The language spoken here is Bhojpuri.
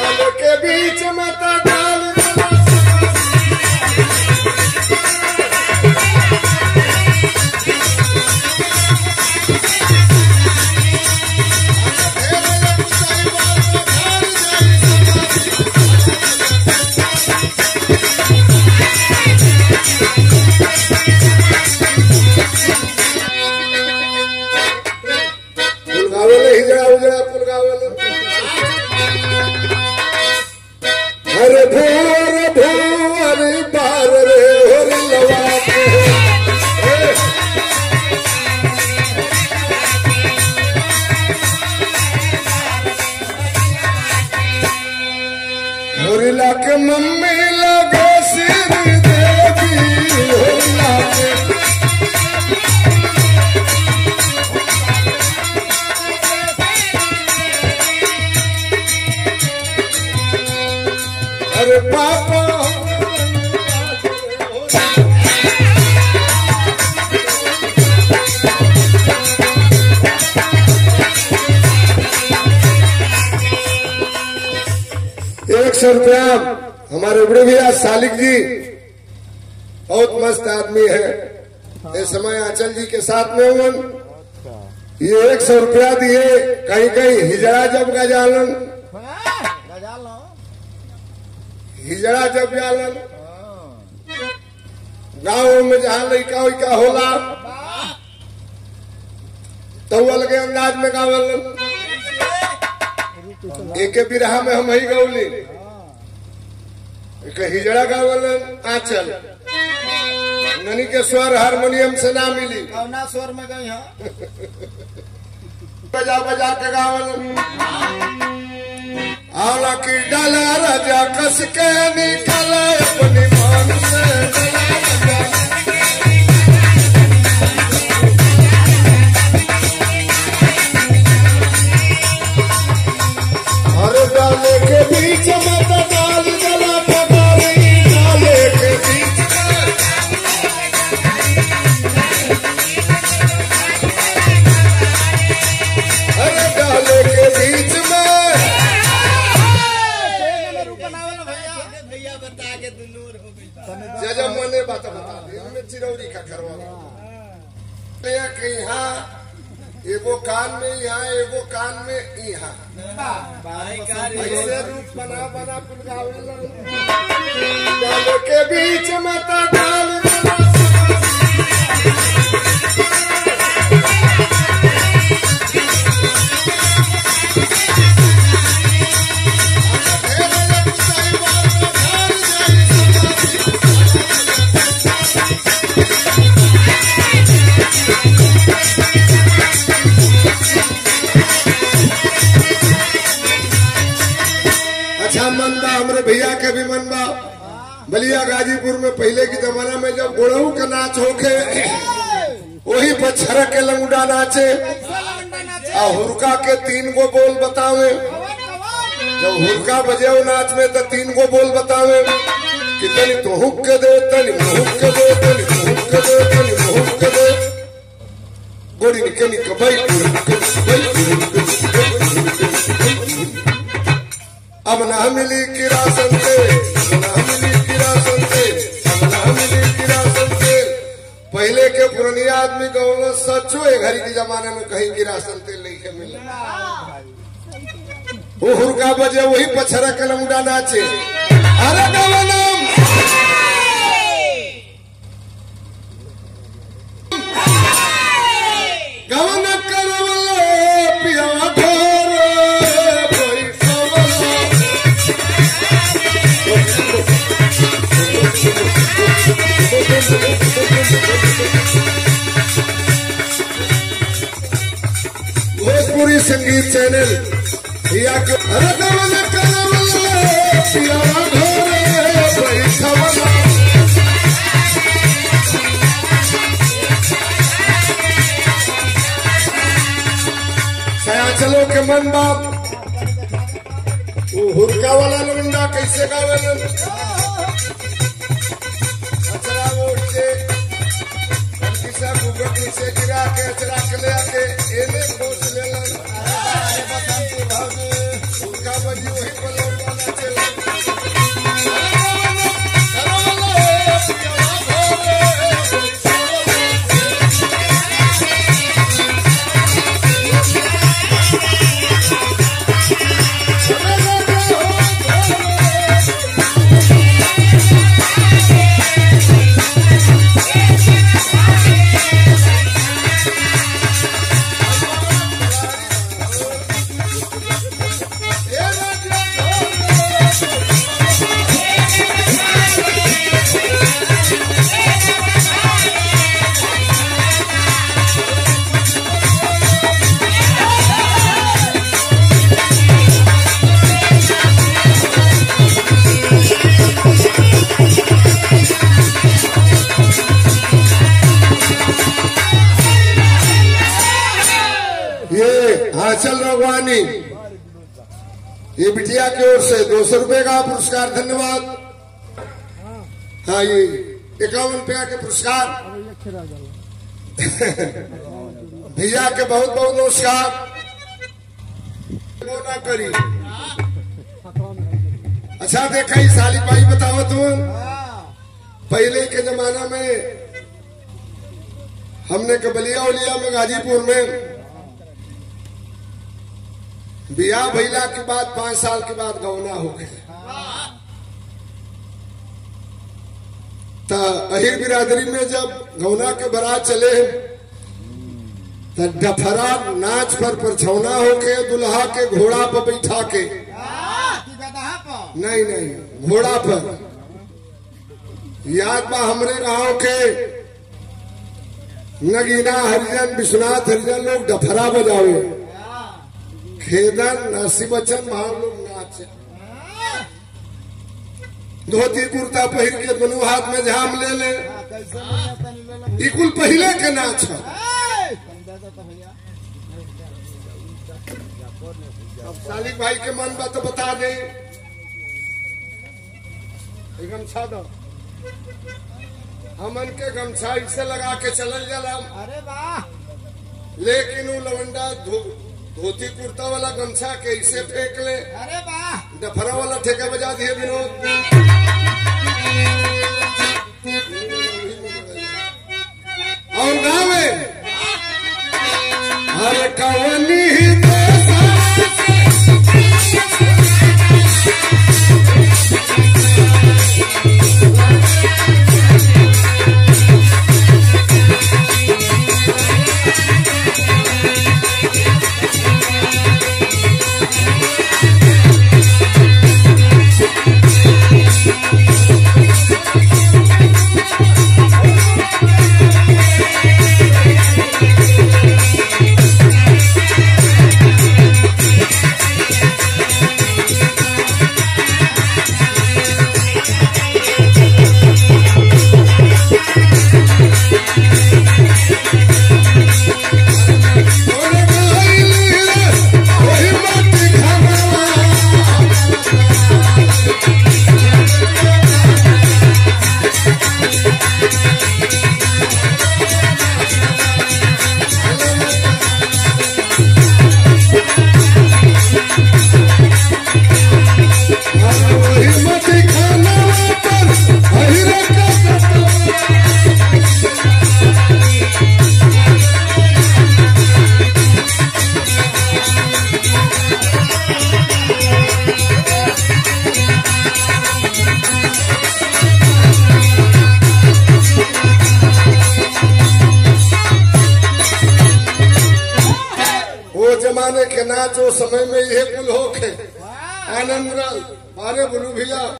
डाल के बीच में तो डाल फुलगावेले हिजड़ा उजड़ा फुलगावेले अरे भोर भोर बार रे होर लवा के ए, होरिला के मम्मी लगे सिर देवी होरिला के अरे पापा एक सौ रुपया हमारे बड़े भैया सालिक जी बहुत मस्त आदमी है इस समय आंचल जी के साथ में हुए ये एक सौ रुपया दिए कहीं कहीं हिजड़ा जब गजालन हिजड़ा जब जालन गाँव में जहाँ लड़का उइका होला तो वो अलगे अंदाज में गावलन एक बिरहा में हम ही गौली एक हिजड़ा गावलन आंचल ननी के स्वर हारमोनियम से ना मिली कौना स्वर में गई हाँ बजा बजा के गावलन आला की डाला राजा कस के निकले अपनी मान से डला राजा। अरे डाले के बीच में तो डाल जला पटारी डाले के बीच में अरे डाले के बीच में भैया बता के दुनूर हो गई जजा मने बात बता दी हमें चिरौरी का करवा ये कि यहाँ एगो कान में यहाँ एगो कान में यहाँ ऐसे रूप बना बना पुलगावे डाल के बीच में तो डाल अच्छा मन बा हमरे भैया के भी मन बा बलिया गाजीपुर में पहले के जमाना में जब गोड़ऊ का नाच होके वही पर छरक के लंगड़ा नाचे आ हुरका के तीन गो बोल बतावे जब हुरका बजे वो नाच में तो तीन गो बोल बतावे कि तनी तो हुक के दे तनी मुहुक के दे तनी मुहुक के दे तनी मुहुक के दे गोड़ी निके निके भाई अब ना मिली किरासन से अब ना मिली किरासन से अब ना मिली किरासन से पहले के पुरानी आदमी गौलो सचो है घड़ी के जमाने में कहीं किरासन तेल नहीं के मिला वो हुरका बजे वही पछरा के लमुडा नाचे अरे गवनम गवन करवलो पिया घोर बैठवलो भोजपुरी संगीत चैनल या के अरे गवन करवलो पिया घोर बैठवलो सयाचलो के मन बाप वो हुरका वाला लुंडा कैसे गावेलन अचरा वोट से किसा गुगट नीचे गिरा के अचरा के ले आके एने खोज लेलन हुरका बजी वही पर लौट वाला ये बिटिया की ओर से दो सौ रुपए का पुरस्कार धन्यवाद हाँ ये इक्यावन रुपया के पुरस्कार भैया के बहुत बहुत नमस्कार वो ना करी अच्छा देखा ही साली भाई बताओ तुम पहले के जमाना में हमने कबलिया उलिया में गाजीपुर में बियाह भैला के बाद पांच साल के बाद गौना हो गए तो अहिर बिरादरी में जब गौना के बारात चले तो डफरा नाच पर परछौना होके दुल्हा के घोड़ा पर बैठा के नहीं नहीं घोड़ा पर याद बा हमरे गांव के नगीना हरिजन विश्वनाथ हरिजन लोग डफरा बजावे खेदन नरसी बच्चन वहां लोग नाच धोती कुर्ता पहिर के दोनों हाथ में झाम ले ले ई कुल पहले के नाच है अब सालिक भाई के मन बा तो बता दे ई गमछा दो हमन के गमछा इसे लगा के चलल जाला अरे वाह लेकिन वो लवंडा धो, धोती कुर्ता वाला गमछा के इसे फेंक ले अरे वाह डफरा वाला ठेका बजा दिए विनोद और गावे हर कवनी वो जमाने के नाच वो समय में ये कुल होके आनंद रल बारे बोलू भैया